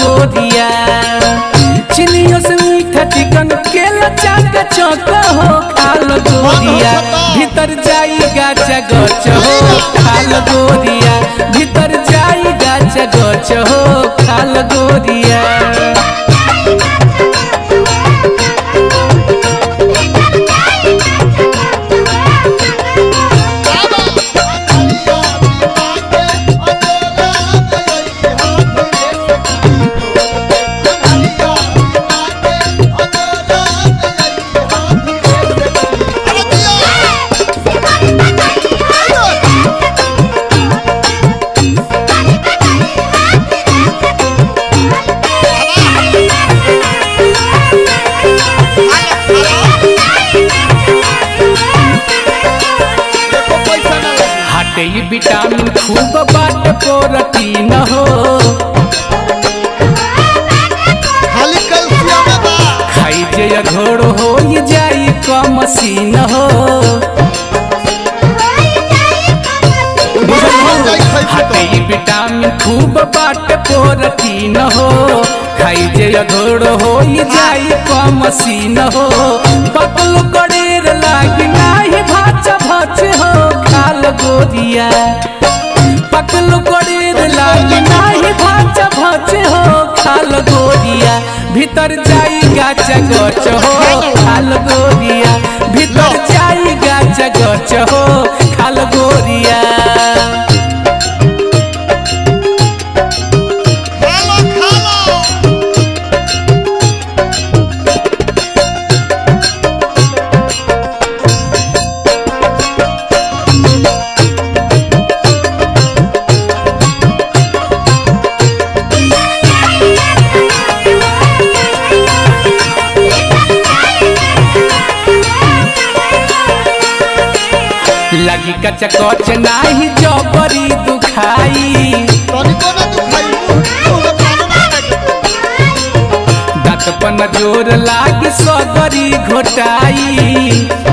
गोरिया चिनियों से मीठा चिकन केला चाका चौक हो खाल गोरिया भीतर जाई गाचा गच हो खाल गोरिया भीतर जाई गाचा गच हो खाल गोरिया हटे ई विटामिन खूब बाट प्रोटीन हो खाली कैल्शियम बा खाई जे घोड़ हो ई जाई कम सीन हो हटे ई विटामिन खूब बाट प्रोटीन हो खाई जे घोड़ हो ई जाई कम सीन हो पतलू कड़ेर लागी नाही भाच भच हो खाल गोरिया पकलू कड़ेर लागी नाही भाच भच हो खाल गोरिया भीतर जाई गाच गच हो खाल गोरिया भीतर जाई गाच गच हो खाल गोरिया खालो खालो लगी कच कच नाही जबरी दुखाई तनिको ना दुखाई मुंह में पानी ना लगे दांत पन जोर लागी सगरी घोटाई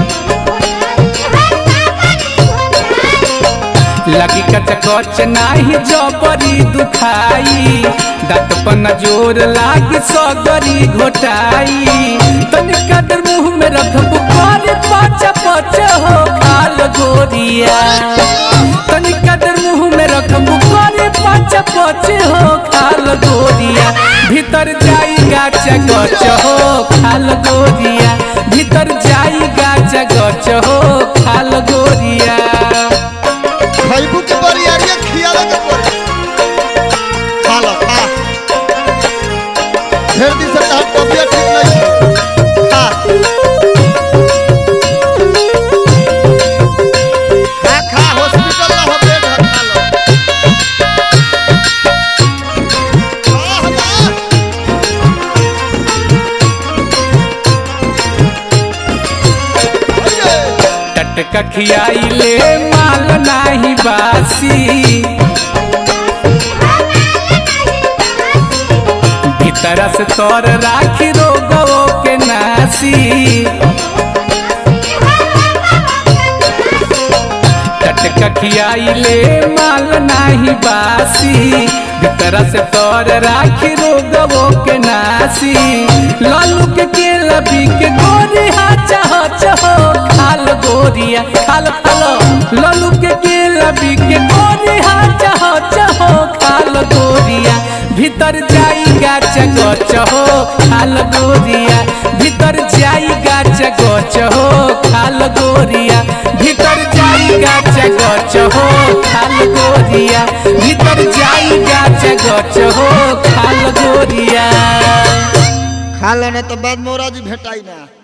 लगी कच कच नाही जबरी दुखाई दांत पन जोर लागी सगरी घोटाई तनिका देर मुंह में रखबू करे पच पच हो खाल गोरिया तनिका देर मुंह में रखबू करे पच पच हो खाल गोरिया भीतर जाई गाच गच हो खाल गोरिया भीतर जाई गाच गच हो खाल गोरिया खैबू के बरियारिया खियाला के पड़ी खालो खा ढेर दिन से तहार तबियत ठीक नहीं है। खा खा खा हॉस्पिटल ना हो बेड है खा लो खा हमार अये टटका खियाई ले माल नाही बासी भीतर से तोर राखी रोगो के नासी टटका खियाई ले माल नाही बासी भीतर से तोर राखी रोगो के नासी लालू के केला भी के गोरी हाचा हाच हो खाल गोरिया खाल खालो लालू के केला भी के गोरी हाचा हाच हो खाल गोरिया भीतर जाई गाच गच हो खाल गोरिया भीतर जाई गाच गच हो खाल गोरिया भीतर जाई गाच गच हो खाल गोरिया भीतर जाई गाच गच हो खाल गोरिया खा लेने तो बाद मोरा जी भेटाई ना